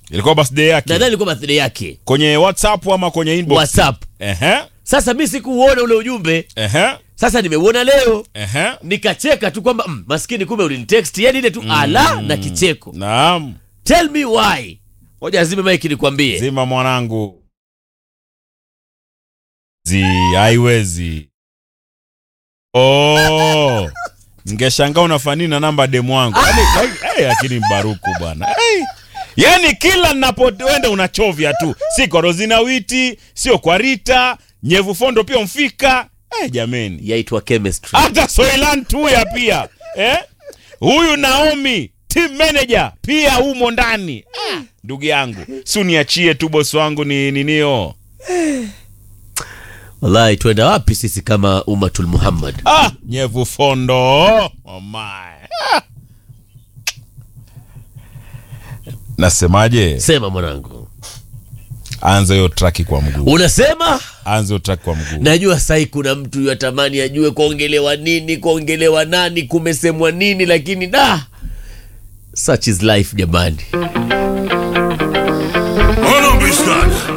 ilikuwa birthday yake nadhani ilikuwa birthday yake kwenye whatsapp ama kwenye inbox whatsapp ehe sasa mi sikuuona ule ujumbe ehe sasa nimeuona leo ehe nikacheka tu kwamba mm, maskini kumbe ulinitext yani ile tu ala na kicheko naam tell me why moja azime maiki nikwambie zima mwanangu zi haiwezi oh ngeshangaa unafanini na namba demu wangu Yaani, hey, lakini mbaruku bwana hey. yaani kila napoenda unachovya tu si kwa rozina witi sio kwa rita nyevu fondo pia mfika hey, jameni yaitwa chemistry hata soilan tuya pia eh? huyu naomi team manager pia humo ndani Ah, ndugu yangu si uniachie tu bosi wangu ni ninio wallahi twenda wapi sisi kama umatul muhammad ah, nyevu fondo oh my. Ah. nasemaje sema mwanangu anza hiyo traki kwa mguu unasema anza hiyo traki kwa mguu najua sai kuna mtu yatamani ajue kuongelewa nini kuongelewa nani kumesemwa nini lakini da such is life jamani